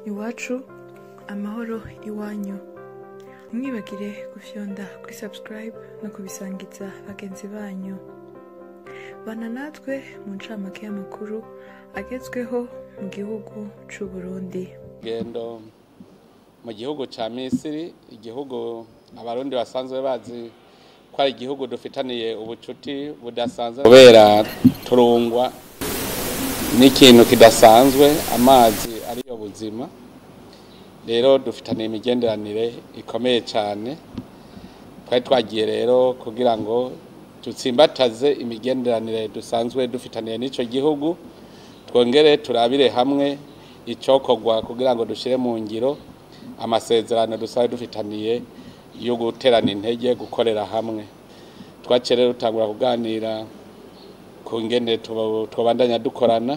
iwacu amahoro iwanyu ntimwibagire gufyonda kuri subscribe no kubisangiza bagenzi banyu bana natwe mu ncamake y'amakuru agezweho mu gihugu c'u Burundi gendo mu gihugu ca misiri igihugu abarundi basanzwe bazi ko ari igihugu dufitaniye ubucuti budasanzwe kubera turungwa n'ikintu kidasanzwe amazi ariyo buzima rero dufitaniye imigenderanire ikomeye cyane twari twagiye rero kugira ngo dutsimbataze imigenderanire dusanzwe dufitaniye n'ico gihugu twongere turabire hamwe icokorwa kugira ngo dushire mu ngiro amasezerano dusanzwe dufitaniye yo guterana intege gukorera hamwe twaciye rero dutangura kuganira ku ngene tuba- twobandanya dukorana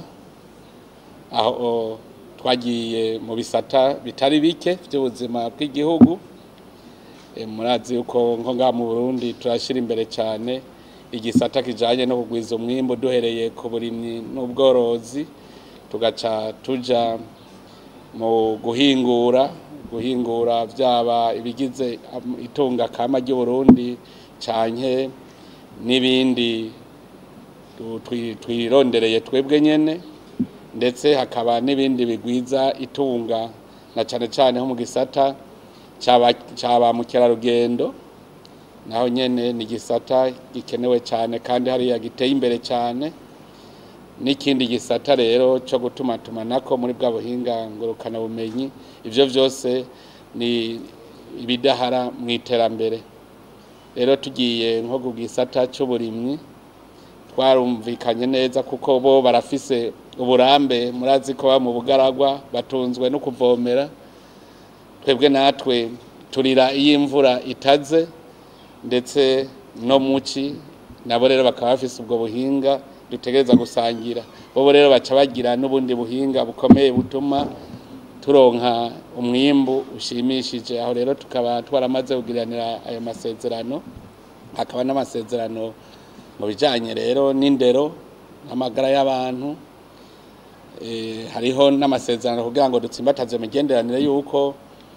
aho twagiye mu bisata bitari bike by'ubuzima bw'igihugu Eh, murazi yuko nko ngaha mu Burundi turashira imbere cyane igisata kijanye no kugwiza umwimbu duhereye ku burimyi n'ubworozi tugaca tuja mu guhingura guhingura byaba ibigize am- itunga kama ry'uburundi canke n'ibindi tu- twi- twirondereye twebwe nyene ndetse hakaba n'ibindi bigwiza itunga na cane cane nko mu gisata caba- ca ba mukerarugendo naho nyene ni igisata gikenewe cyane kandi hariya giteye imbere cyane n'ikindi gisata rero cyo gutumatumanako muri bwa buhinga ngurukana bumenyi ivyo vyose ni ibidahara mu iterambere rero tugiye nko ku gisata c'uburimyi twarumvikanye neza kuko bo barafise uburambe murazi ko baba mu bugaragwa batunzwe no kuvomera twebwe natwe turira iyo imvura itaze ndetse no muci nabo rero bakaba bafise ubwo buhinga dutegereza gusangira bobo rero baca bagira n'ubundi buhinga bukomeye butuma turonka umwimbu ushimishije aho rero tukaba twaramaze kugiranira ayo masezerano hakaba n'amasezerano mu bijanye rero n'indero n'amagara y'abantu Eh, hariho n'amasezerano kugira ngo dutsimbataze imigenderanire y'uko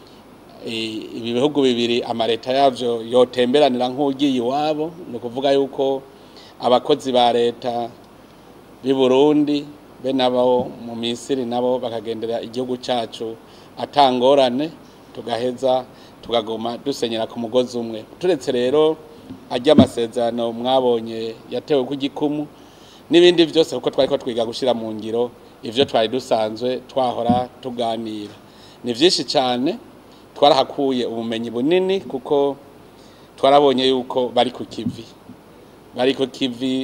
eh, ibi bihugu bibiri amareta yavyo yotemberanira nk'ugiye iwabo ni ukuvuga yuko abakozi ba leta b'i Burundi be nabo mu Misiri nabo bakagendera igihugu cacu atangorane tugaheza tugaguma dusenyera ku mugozi umwe turetse rero ajya amasezerano mwabonye yatewe ku gikumu n'ibindi byose kuko twari ko twiga gushyira mu ngiro ivyo twari dusanzwe twahora tuganira ni vyinshi cyane twarahakuye ubumenyi bunini kuko twarabonye yuko bari ku kivi bari ku kivi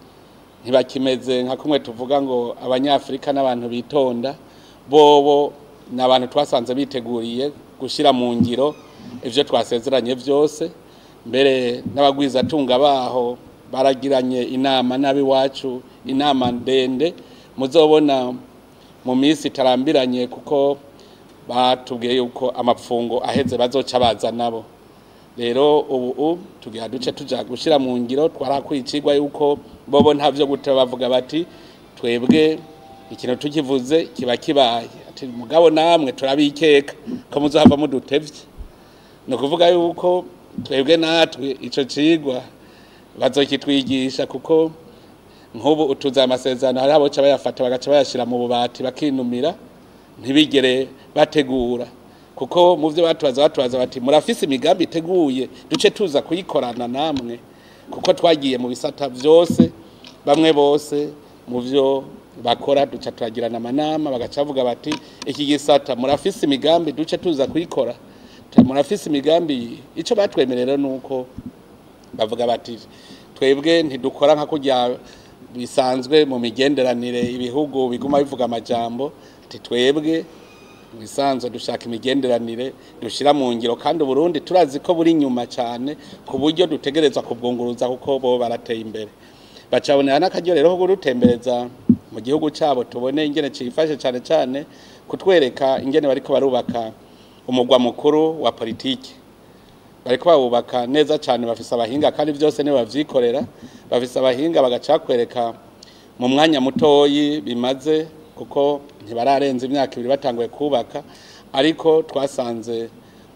ntibakimeze nka kumwe tuvuga ngo abanyafurika n'abantu bitonda bobo ni abantu twasanze biteguriye gushyira mu ngiro ivyo twasezeranye vyose mbere n'abagwizatunga baho baragiranye inama n'ab'iwacu inama ndende muzobona mu minsi itarambiranye kuko batubwiye yuko amapfungo aheze bazoca baza nabo rero ubu tugira duce tuja gushira mu ngiro twarakuye icigwa yuko bobo ntavyo gute bavuga bati twebwe ikintu tukivuze kiba kibaye ati mugabo namwe turabikeka ko muzohava mudutevye ni ukuvuga yuko twebwe natwe ico cigwa bazokitwigisha kuko nk'ubu utuze amasezerano hari aboca bayafata bagaca bayashira mu bubati bakinumira ntibigere bategura kuko mu byo batubaza batubaza bati murafise imigambi iteguye duce tuza kuyikorana namwe kuko twagiye mu bisata byose bamwe bose mu byo bakora duca turagirana amanama bagaca bavuga bati iki gisata murafise imigambi duce tuza kuyikora murafise imigambi icyo batwemerera ni uko bavuga bati twebwe ntidukora nka kurya bisanzwe mu migenderanire ibihugu biguma bivuga amajambo ati twebwe bisanzwe dushaka imigenderanire dushira mu ngiro kandi Burundi turazi ko buri nyuma cyane ku buryo dutegerezwa kubwunguruza kuko bo barateye imbere bacabonera n'akaryo rero ko kudutembereza mu gihugu cyabo tubone ingene cifashe cyane cyane kutwereka ingene bariko barubaka umugwa mukuru wa politiki bariko bawubaka neza cyane bafise abahinga kandi byose nibo bavyikorera bafise abahinga bagaca bakwereka mu mwanya mutoyi bimaze kuko ntibararenza imyaka ibiri batanguye kubaka ariko twasanze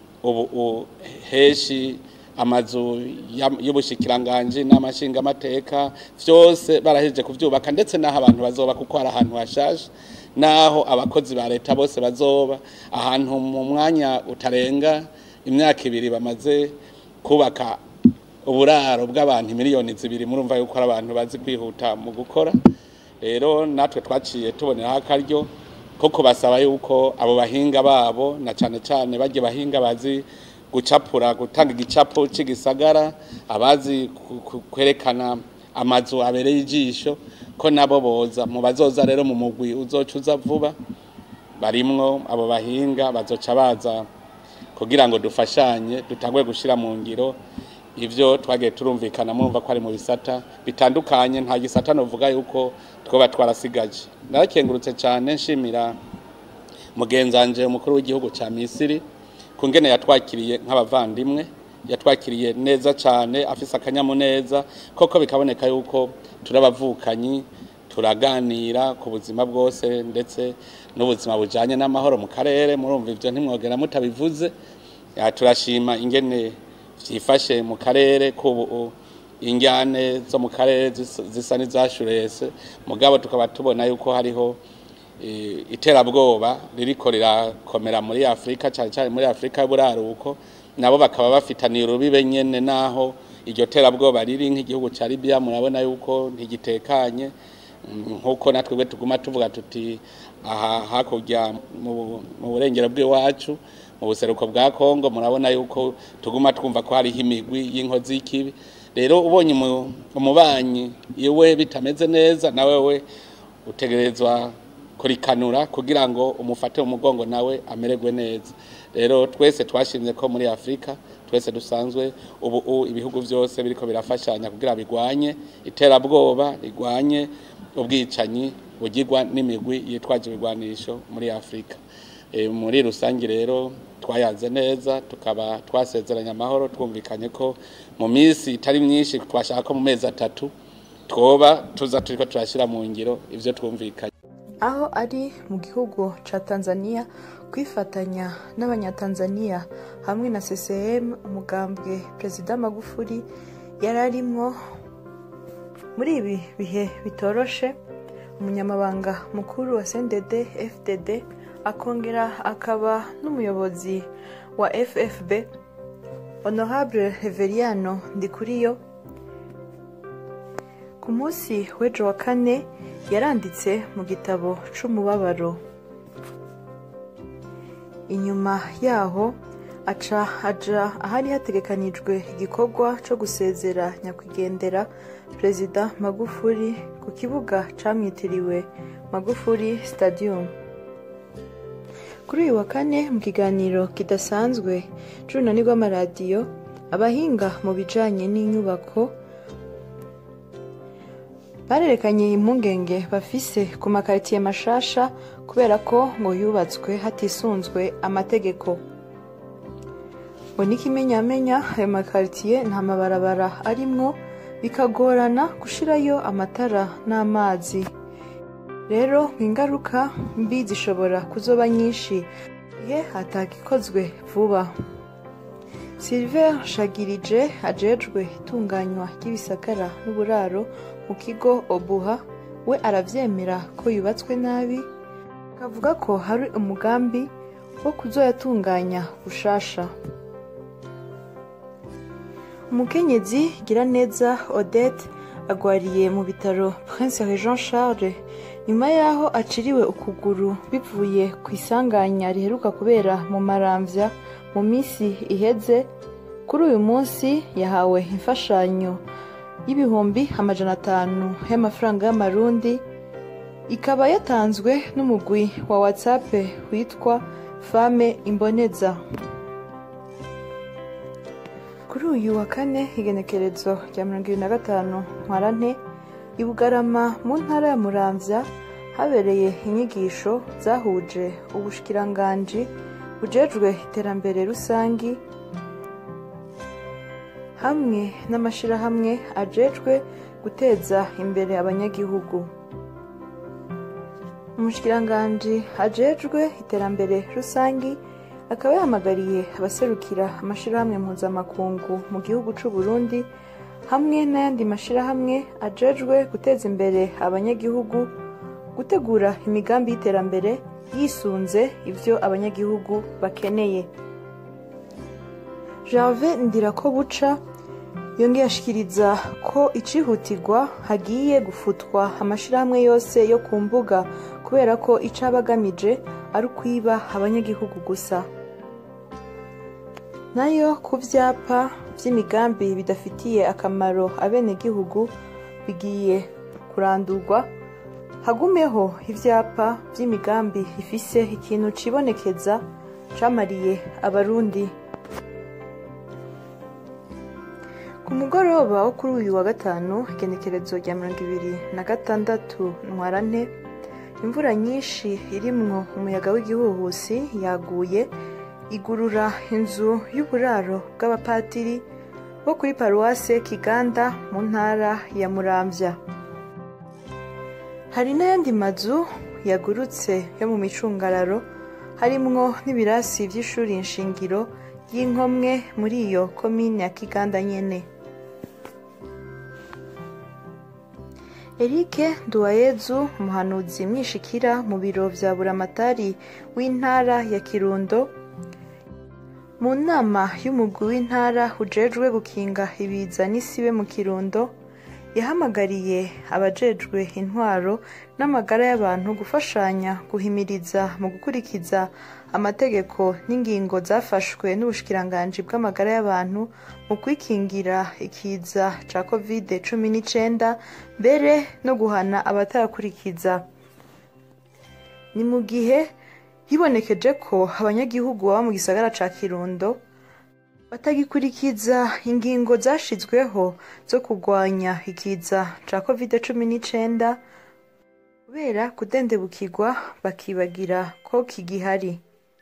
ubu heshi amazu y'ubushikiranganji n'amashingamateka byose barahejeje kubyubaka ndetse n'aho abantu bazoba kuko hari ahantu hashaje n'aho abakozi ba leta bose bazoba ahantu mu mwanya utarenga imyaka ibiri bamaze kubaka uburaro bw'abantu miliyoni zibiri murumva yuko ari abantu bazi kwihuta mu gukora rero natwe twaciye tuboneraho akaryo ko kubasaba yuko abo bahinga babo na cyane cyane bajye bahinga bazi gucapura gutanga igicapo cy'igisagara abazi kwerekana amazu abereye ijisho ko nabo boza mu bazoza rero mu mugwi uzoca uza vuba barimwo abo bahinga bazoca baza kugira ngo dufashanye dutangwe gushyira mu ngiro ibyo twagiye turumvikana mwumva ko ari mu bisata bitandukanye nta gisata nuvuga yuko twaba twarasigaje narakengurutse cyane nshimira mugenzanje umukuru w'igihugu cya misiri ku ngene yatwakiriye nk'abavandimwe yatwakiriye neza cyane afise akanyamuneza koko bikaboneka yuko turabavukanyi turaganira ku buzima bwose ndetse n'ubuzima bujyanye n'amahoro mu karere murumva ibyo ntimwogera mutabivuze turashima ingene byifashe mu karere k'ubu injyane zo mu karere zisa n'izashurese mugabo tukaba tubona yuko hariho iterabwoba ririko rirakomera muri afurika cyane cyane muri afurika y'uburaruko nabo bakaba bafitaniye urubibe nyene naho iryo terabwoba riri nk'igihugu cya libiya murabona yuko ntigitekanye nk'uko natwe tuguma tuvuga tuti aha hakurya mu burengero bw'iwacu mu buseruko bwa kongo murabona yuko tuguma twumva ko hariho imigwi y'inkozi y'ikibi rero ubonye umubanyi iwe bitameze neza nawe we utegerezwa kurikanura kugira ngo umufate mu mugongo nawe amererwe neza rero twese twashimye ko muri afurika twese dusanzwe ubu ibihugu byose biriko birafashanya kugira bigwanye iterabwoba rigwanye ubwicanyi bugirwa n'imigwi yitwaje ibigwanisho muri afurika muri rusange rero twayanze neza tukaba twasezeranye amahoro twumvikanye ko mu minsi itari myinshi twashaka ko mu mezi atatu twoba tuza turiko turashyira mu ngiro ibyo twumvikanye aho ari mu gihugu ca tanzania kwifatanya n'abanyatanzania hamwe na ccm umugambwe perezida magufuri yari arimwo muri ibi bihe bitoroshe umunyamabanga mukuru wa cndd fdd akongera akaba n'umuyobozi wa ffb honorable reveriano ndikuriyo ku munsi w'ejo wa kane yaranditse mu gitabo c'umubabaro inyuma yaho aca aja ahari hategekanijwe igikorwa co gusezera nyakwigendera perezida magufuri ku kibuga camwitiriwe magufuri stadium kuri uyu wa kane mu kiganiro kidasanzwe c'urunani rw'amaradiyo abahinga mu bijanye n'inyubako barerekanye impungenge bafise ku makaritiye mashasha kubera ko ngo yubatswe hatisunzwe amategeko ngo n'ikimenyamenya ayo makaritiye nta mabarabara arimwo bikagorana gushirayo amatara n'amazi rero ingaruka mbi zishobora kuzoba nyinshi igihe hatagikozwe vuba silver shagirije ajejwe itunganywa ry'ibisagara n'uburaro mu kigo obuha we aravyemera ko yubatswe nabi akavuga ko hari umugambi wo kuzoyatunganya gushasha umukenyezi giraneza odette agwariye mu bitaro prince jean charles nyuma y'aho aciriwe ukuguru bivuye ku isanganya riheruka kubera mu maramvya mu minsi iheze kuri uyu munsi yahawe imfashanyo y'ibihumbi amajana atanu y'amafaranga y'amarundi ikaba yatanzwe n'umugwi wa whatsapp witwa fame imboneza kuri uyu wa kane igenekerezo rya mirongo ibiri na gatanu ntwarante i bugarama mu ntara ya muramvya habereye inyigisho zahuje ubushikiranganji bujejwe iterambere rusangi hamwe n'amashirahamwe ajejwe guteza imbere abanyagihugu umushikiranganji ajejwe iterambere rusangi akaba yahamagariye abaserukira amashirahamwe mpuzamakungu mu gihugu c'u Burundi hamwe n'ayandi mashirahamwe ajejwe guteza imbere abanyagihugu gutegura imigambi y'iterambere yisunze ivyo abanyagihugu bakeneye Gervais Ndirakobuca yongeye ashikiriza ko icihutirwa hagiye gufutwa amashirahamwe yose yo ku mbuga kubera ko ico aba agamije ari ukwiba abanyagihugu gusa nayo ku vyapa vy'imigambi bidafitiye akamaro abenegihugu bigiye kurandurwa hagumeho ivyapa vy'imigambi ifise ikintu cibonekeza camariye abarundi ku mugoroba wo kuri uyu wa gatanu igenekerezo rya mirongo ibiri na gatandatu ntwarante imvura nyinshi irimwo umuyaga w'igihuhusi yaguye igurura inzu y'uburaro bw'abapatiri bo kuri paruwase kiganda mu ntara ya muramvya hari n'ayandi mazu yagurutse yo mu micungararo harimwo n'ibirasi vy'ishuri nshingiro y'inkomwe muri iyo komine ya kiganda nyene Eric Nduwayezu umuhanuzi mwishikira mu biro vya buramatari w'intara ya Kirundo mu nama y'umugwi w'intara ujejwe gukinga ibiza n'isibe mu Kirundo yahamagariye abajejwe intwaro n'amagara y'abantu gufashanya guhimiriza mu gukurikiza amategeko n'ingingo zafashwe n'ubushikiranganji bw'amagara y'abantu mu kwikingira ikiza ca covid cumi n'icenda mbere no guhana abatayakurikiza ni mu gihe hibonekeje ko abanyagihugu baba mu gisagara ca kirundo batagikurikiza ingingo zashizweho zo kurwanya ikiza ca covid cumi n'icenda kubera kudendebukirwa bakibagira ko kigihari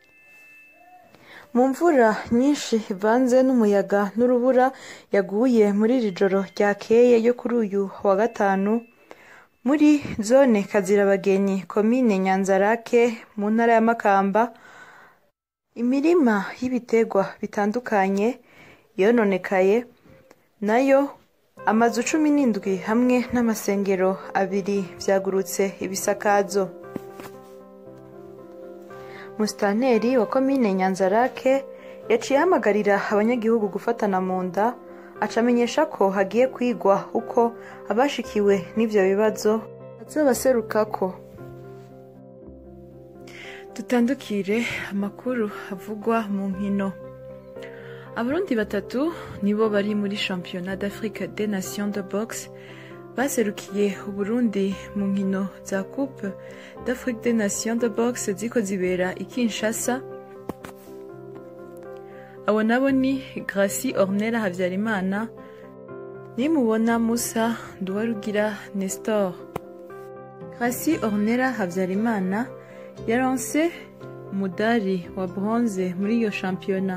mu mvura nyinshi ivanze n'umuyaga n'urubura yaguye muri iri joro ryakeye yo kuri uyu wa gatanu muri zone kazirabagenyi komine nyanzarake mu ntara ya makamba imirima y'ibiterwa bitandukanye yononekaye nayo amazu cumi n'indwi hamwe n'amasengero abiri vyagurutse ibisakazo musitanteri wa komine nyanzarake yaciye ahamagarira abanyagihugu gufatana mu nda acamenyesha ko hagiye kwigwa uko abashikiwe n'ivyo bibazo bazobaserukako dutandukire amakuru avugwa mu nkino abarundi batatu nibo bari muri championnat d'afrique des nations de boxe baserukiye uburundi mu nkino za coupe d'afrique des nations de boxe ziko zibera i kinshasa abo nabo ni gracie ornera habyarimana nimubona musa nduwarugira nestor gracie ornera habyarimana yaronse umudari wa bronze muri iyo shampiyona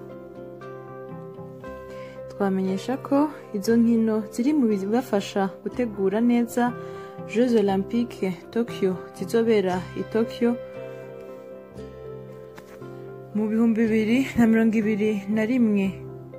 twamenyesha ko izo nkino ziri mu bibafasha gutegura neza jeux olympique tokyo zizobera i tokyo mu bihumbi bibiri na mirongo ibiri na rimwe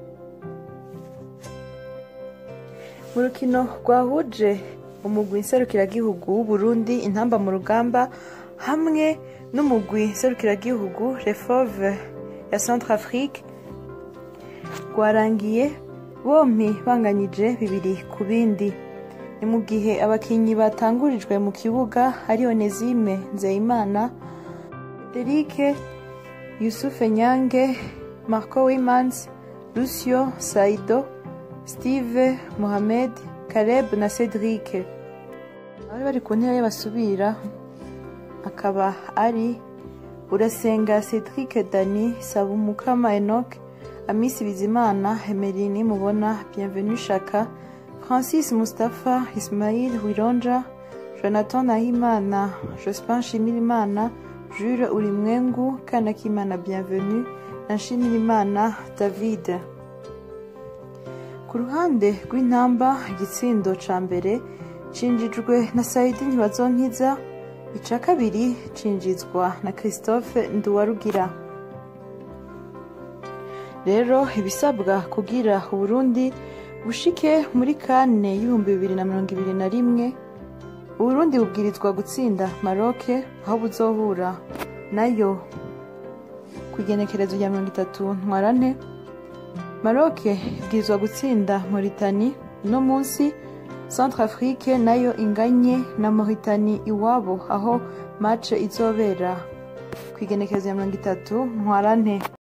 mu rukino rwahuje umugwi nserukiragihugu w'uburundi intamba mu rugamba hamwe n'umugwi nserukiragihugu refove ya centre afrique rwarangiye bompi banganyije bibiri ku bindi ni mu gihe abakinnyi batangurijwe mu kibuga ari onezime nzeyimana derike yusufe nyange marco wimans lucio saido steve mohamed caleb na cedric abari bari ku ntera basubira akaba ari urasenga cedric dani sabumukama enoch amisi bizimana emerini mubona bienvenu shaka francis mustapha ismail wironja jonathan nahimana jospin nshimirimana jules urimwengu kanakimana bienvenu na nshimirimana david ku ruhande rw'intamba igitsindo ca mbere cinjijwe na saidi ntibazonkiza ica kabiri cinjizwa na christophe nduwarugira rero ibisabwa kugira uburundi bushike muri kane y'ibihumbi bibiri na mirongo ibiri na rimwe uburundi bubwirizwa gutsinda maroke aho buzohura nayo ku igenekerezo rya mirongo itatu ntwarante maroke ibwirizwa gutsinda moritani uno munsi centre afrique nayo inganye na moritani iwabo aho mace izobera ku igenekerezo ya mirongo itatu ntwarante